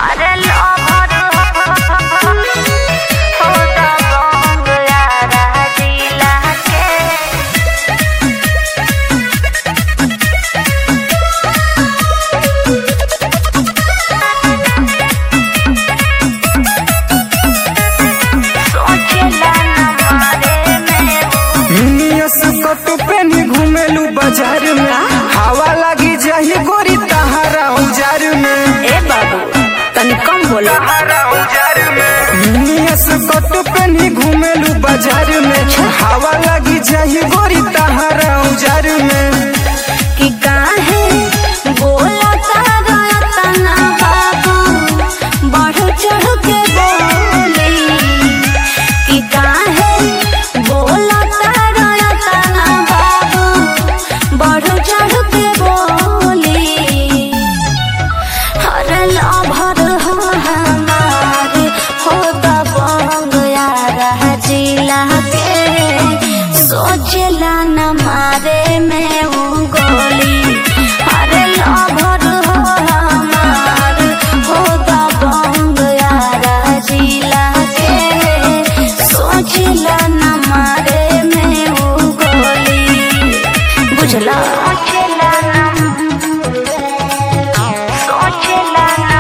अरे लभर हो दबंग यारा जिला के सोचेला न मारे में मिनियस कटु पेनी घुमेलू बाजार में हवा लगी जाही गोरी तहारा उजार में ए बाबू तनी कम बोलो तहारा उजार में मिनियस कटु पेनी घुमेलू बाजार में हवा लगी जाही गोरी तहारा उजार में कि काहे बोला तारा तना बाबू बढ़ चढ़ के बोली कि काहे बोला तारा तना बाबू बढ़ चढ़ के बोली हर लभर हो हमार हो दबंग यारा जिला के सोचला न मारे में उ गोली हर लभर हो हमार हो दबंग यारा जिला के सोचला न मारे में उ गोली बुझला सोचला न सोचला न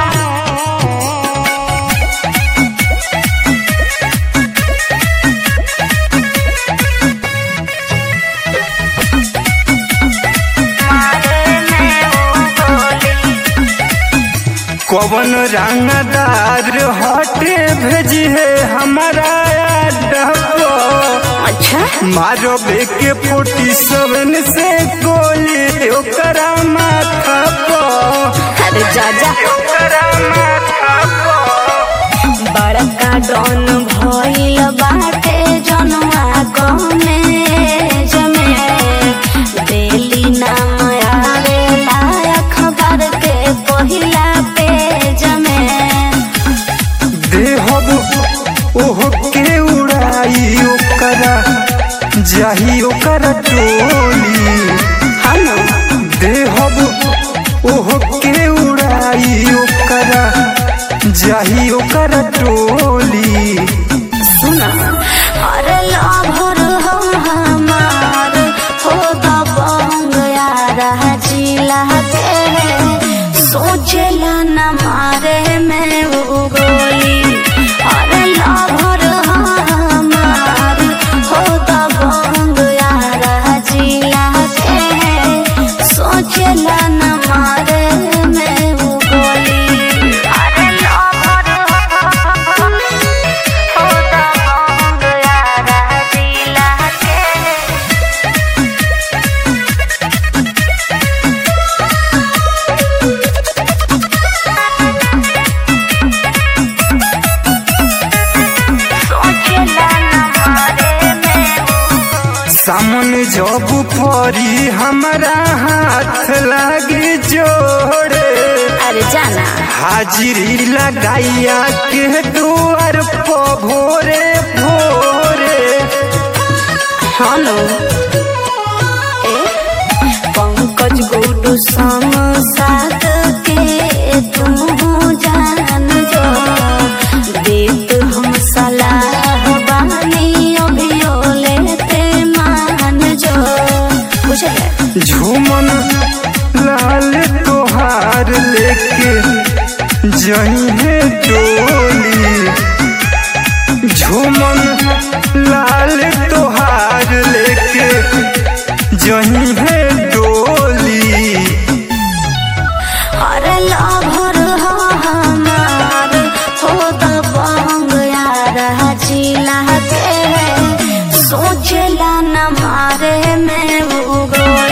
मारे में वो गोली कवन रंगदार हटे भेजी है हमारा डब्बो अच्छा मारो बेके फोर्टी सेवन से गोली ओकरा माथा पो अरे जाजा ओकरा माथा पो बड़का डॉन भइल बाटे जनवा गने जमे डेली नाम आवेला अखबार के पहिला पेज में देहब ओह के उड़ाई ओकरा जाही ओकरा टोली हम देहब ओह के उड़ाई ओकरा जाही ओकरा टोली सुना अरे लभर हो हमार हो दबंग यारा जिला के सोचला न मारे में वो गोली अरे लभर हो हमार हो दबंग यारा जिला के सोचला न मारे में वो गोली अरे लभर हो दबंग यारा जिला के सोचला न मारे में सामने जब परी हमारा हाथ लागे जोड़े अरे जाना हाजिरी लगाइया के दुआर पो भोरे भोरे हेलो ए पंकज गुडू संग साथ के तुम जान जो देत हम सलाह बानी अभियो लेते मान जो बुझले झूमन लाल तोहार लेके जही टोली झूमन लाल तोहार लेके जही डोली अरे लभर हो हमार हो दबंग यारा जिला के सोचला न मारे में वो गोली